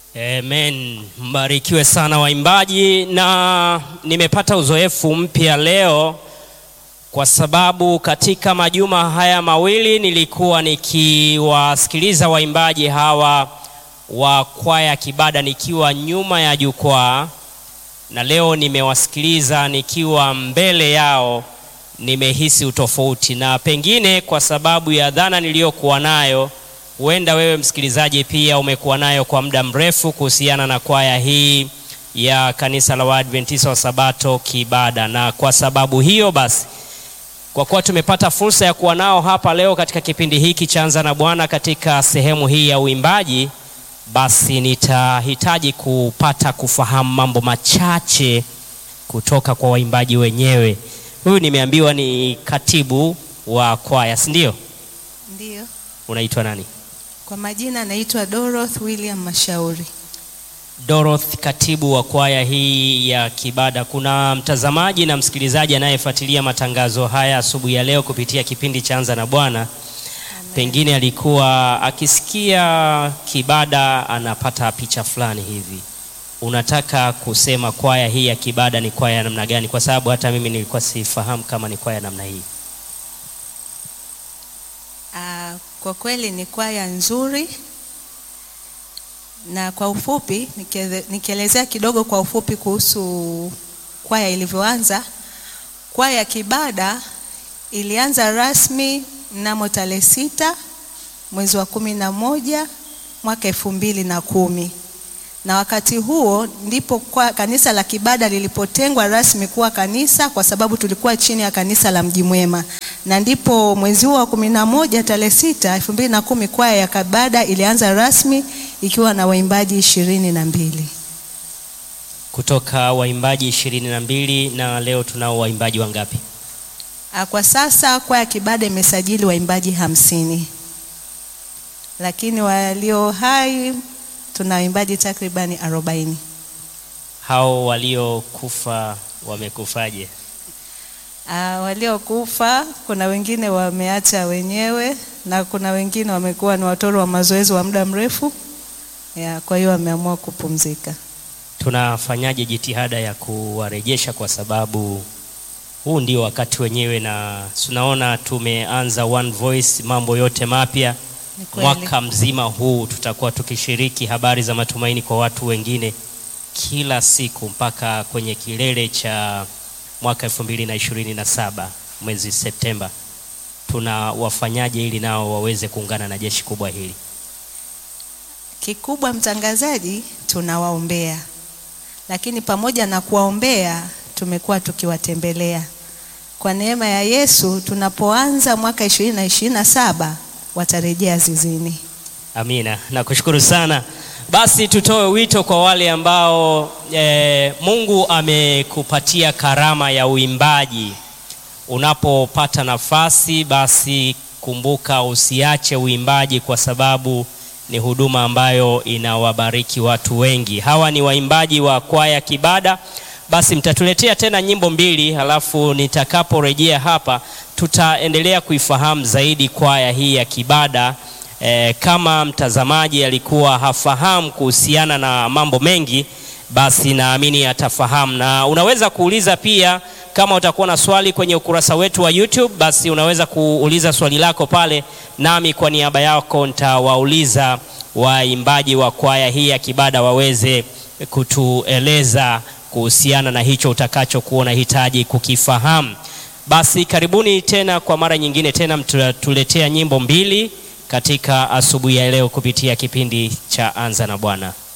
Amen. Mbarikiwe sana waimbaji, na nimepata uzoefu mpya leo kwa sababu katika majuma haya mawili nilikuwa nikiwasikiliza waimbaji hawa wa kwaya Kibada nikiwa nyuma ya jukwaa, na leo nimewasikiliza nikiwa mbele yao. Nimehisi utofauti, na pengine kwa sababu ya dhana niliyokuwa nayo huenda wewe msikilizaji pia umekuwa nayo kwa muda mrefu kuhusiana na kwaya hii ya kanisa la Waadventista wa Sabato Kibada. Na kwa sababu hiyo basi, kwa kuwa tumepata fursa ya kuwa nao hapa leo katika kipindi hiki cha Anza na Bwana katika sehemu hii ya uimbaji, basi nitahitaji kupata kufahamu mambo machache kutoka kwa waimbaji wenyewe. Huyu nimeambiwa ni katibu wa kwaya, si ndio? Ndiyo, Unaitwa nani? kwa majina naitwa Dorothy William Mashauri. Dorothy, katibu wa kwaya hii ya Kibada. Kuna mtazamaji na msikilizaji anayefuatilia matangazo haya asubuhi ya leo kupitia kipindi cha Anza na Bwana, pengine alikuwa akisikia Kibada anapata picha fulani hivi. Unataka kusema kwaya hii ya Kibada ni kwaya ya namna gani? Kwa sababu hata mimi nilikuwa sifahamu kama ni kwaya ya namna hii. Ah, kwa kweli ni kwaya nzuri, na kwa ufupi nikeze- nikielezea kidogo kwa ufupi kuhusu kwaya ilivyoanza. Kwaya ya Kibada ilianza rasmi mnamo tarehe sita mwezi wa kumi na moja mwaka elfu mbili na kumi na wakati huo ndipo kwa kanisa la Kibada lilipotengwa rasmi kuwa kanisa, kwa sababu tulikuwa chini ya kanisa la Mji Mwema, na ndipo mwezi huo wa kumi na moja tarehe sita elfu mbili na kumi kwaya ya Kibada ilianza rasmi ikiwa na waimbaji ishirini na mbili. Kutoka waimbaji ishirini na mbili na leo tunao waimbaji wangapi? Ah, Kwa sasa kwaya Kibada imesajili waimbaji hamsini, lakini walio hai tuna waimbaji takribani arobaini. Hao waliokufa wamekufaje? Ah, waliokufa kuna wengine wameacha wenyewe na kuna wengine wamekuwa ni watoro wa mazoezi wa muda mrefu ya, kwa hiyo wameamua kupumzika. Tunafanyaje jitihada ya kuwarejesha, kwa sababu huu ndio wakati wenyewe, na tunaona tumeanza One Voice, mambo yote mapya. Ni kweli. Mwaka mzima huu tutakuwa tukishiriki habari za matumaini kwa watu wengine kila siku mpaka kwenye kilele cha mwaka elfu mbili na ishirini na saba mwezi Septemba. Tunawafanyaje ili nao waweze kuungana na jeshi kubwa hili? Kikubwa mtangazaji, tunawaombea, lakini pamoja na kuwaombea tumekuwa tukiwatembelea. Kwa neema ya Yesu, tunapoanza mwaka ishirini na ishirini na saba watarejea zizini. Amina, nakushukuru sana. Basi tutoe wito kwa wale ambao e, Mungu amekupatia karama ya uimbaji. Unapopata nafasi, basi kumbuka usiache uimbaji, kwa sababu ni huduma ambayo inawabariki watu wengi. Hawa ni waimbaji wa kwaya Kibada. Basi mtatuletea tena nyimbo mbili, halafu nitakaporejea hapa tutaendelea kuifahamu zaidi kwaya hii ya Kibada. E, kama mtazamaji alikuwa hafahamu kuhusiana na mambo mengi, basi naamini atafahamu, na unaweza kuuliza pia. Kama utakuwa na swali kwenye ukurasa wetu wa YouTube, basi unaweza kuuliza swali lako pale, nami kwa niaba yako nitawauliza waimbaji wa kwaya hii ya Kibada waweze kutueleza kuhusiana na hicho utakachokuwa unahitaji kukifahamu. Basi karibuni tena kwa mara nyingine tena, mtatuletea nyimbo mbili katika asubuhi ya leo kupitia kipindi cha Anza na Bwana.